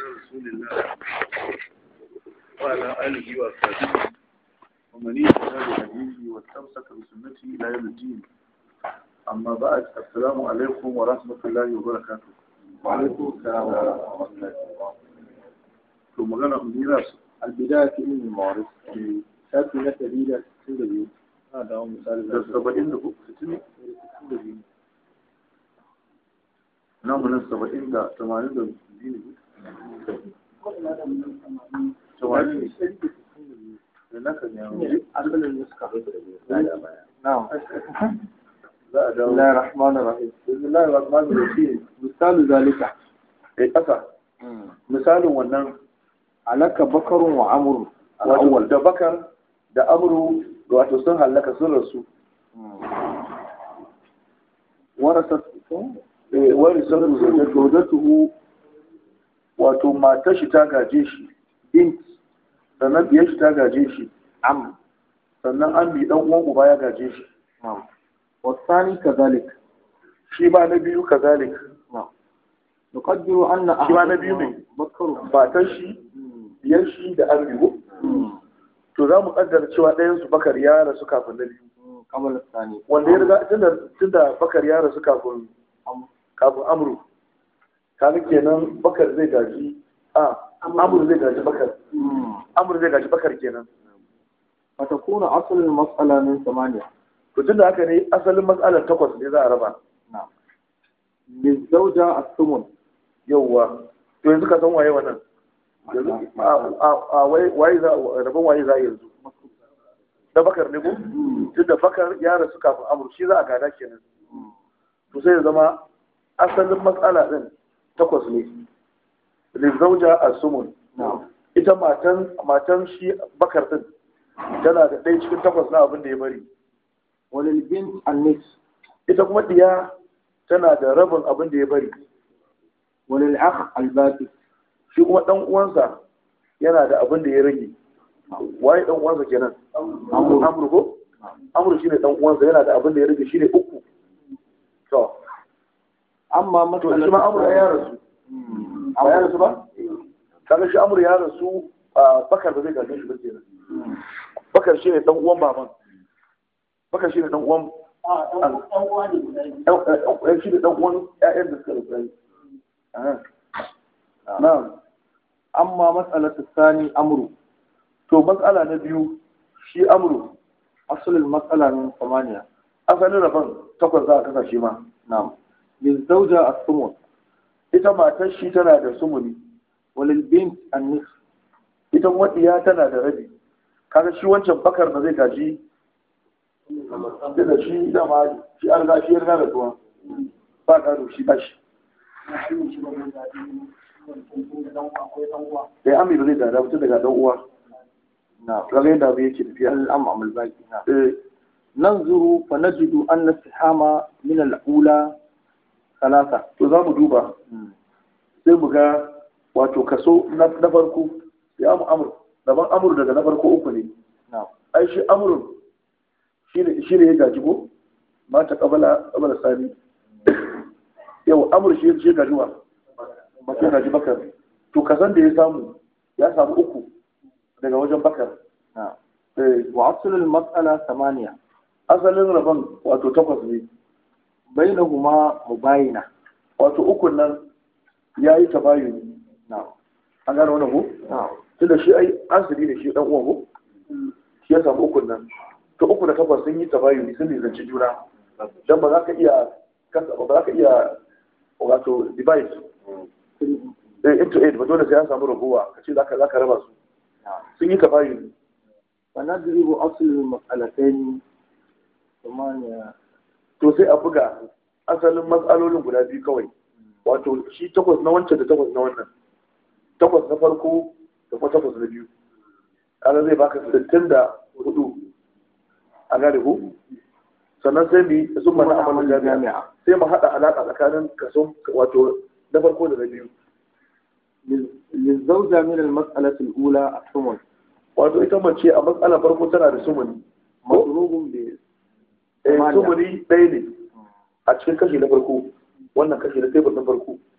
رسول الله وعلى آله وصحبه ومن يهتدى بهديه واستمسك بسنته إلى يوم الدين أما بعد السلام عليكم ورحمة الله وبركاته وعليكم السلام ورحمة الله ثم غنى ميراث البداية في علم المعارف شافي لك دليل سنة هذا هو مثال da saba'in da uku sitini namu nan saba'in da tamanin da biyu ne tamanin ne da naka ne yawon asalin nuska نعم za a بسم dawo الله الرحمن الرحيم bismillahir rahmanir rahim مثال ذلك kai kasa misalin wannan علك بكر وعمر wato الأول da bakar da amru wato sun hallaka sun rasu ورثت Eh, wani sun rasu زوجته wato matar shi ta gaje shi بنت sannan biyar shi ta gaje shi عم sannan an bi dan uwan uba ya gaje shi نعم والثاني كذلك shi ma na biyu kazalik نعم نقدر أن shi ma na biyu ne بكر matar shi biyar shi da an biyu to za mu kaddara cewa ɗayan su bakar ya rasu kafin na biyu قبل الثاني wanda ya riga tunda tunda bakar ya rasu kafin عم. kafin amru kaga kenan bakar zai gaji a amru zai gaji bakar amru zai gaji bakar kenan فتكون أصل المسألة من ثمانية to tunda haka ne asalin matsalar takwas ne za a raba نعم للزوجة الثمن yauwa to yanzu ka san waye wannan yanzu a- a- a waye waye za rabon waye za a yanzu da bakar ne ko tunda bakar ya rasu kafin amru shi za a gada kenan to sai ya zama asalin matsala din takwas ne lizauja as-sumun نعم ita matan matan shi bakar din tana da ɗaya cikin takwas na abin da ya bari وللبنت النصف ita kuma diya tana da rabin abin da ya bari وللأخ الباقي shi kuma ɗan uwansa yana da abin da ya rage waye ɗan uwansa kenan Amru. amru ko amru shine ɗan uwansa yana da abin da ya rage shine uku to أما to مسألة shi ma amru ya rasu ba ya rasu ba kaga shi amru ya rasu a bakar ba zai gaje shi ba kenan bakar shine ɗan uwan baban bakar shine ɗan uwan ɗan shi da ɗan uwan ƴaƴan da suka rasu Aha. na'am أما مسألة الثاني أمر to matsala na biyu shi amru أصل المسألة من ثمانية asalin rabon takwas za a kasa shi ma نعم للزوجة الثمن ita matar shi tana da sumuni وللبنت النصف ita kuma iya tana da rabi kaga shi wancan bakar ba zai gaji da shi dama shi an riga shi ya riga da tuwa ba gado shi ba shi da ami ba zai gada mutum daga dan uwa نعم kaga yadda abu yake tafiya الأمام الباقي نعم Eh, ننظر فنجد أن السحام من الأولى ثلاثة to za mu duba sai mu ga wato kaso na na farko ya mu amur daban amur daga na farko uku ne نعم ai shi amurin shi ne shi ne ya gaji ko mata kabala kabala sani yau amur shi shi ya gaji wa mace ya gaji bakar to kasan da ya samu ya samu uku daga wajen bakar نعم Eh, وأصل المسألة ثمانية asalin rabon wato takwas ne بينهما مباينة wato ukun nan ya yi tabayuni نعم an gane wannan ko نعم tunda shi ai asiri ne shi dan uwan ko shi ya samu ukun nan to uku da takwas sun yi tabayuni sun nisanci juna dan ba za ka iya kasa ba za ka iya wato device eh into eight ba dole sai an samu rabuwa ka ce zaka zaka raba su نعم sun yi tabayuni فنضرب أصل المسألتين ثمانية to sai a buga asalin matsalolin guda biyu kawai wato shi takwas na wancan da takwas na wannan takwas na farko da kuma takwas na biyu kaga zai baka sittin da hudu a gane ku sannan sai mu yi sun mana amalin jami'a sai mu haɗa alaƙa tsakanin kaso wato na farko da na biyu للزوجة من المسألة الأولى الثمن wato ita mace a matsalar farko tana da sumuni مضروب ب eh Samaniya. sumuni ɗaya ne a cikin kashi na farko wannan kashi na tebur na farko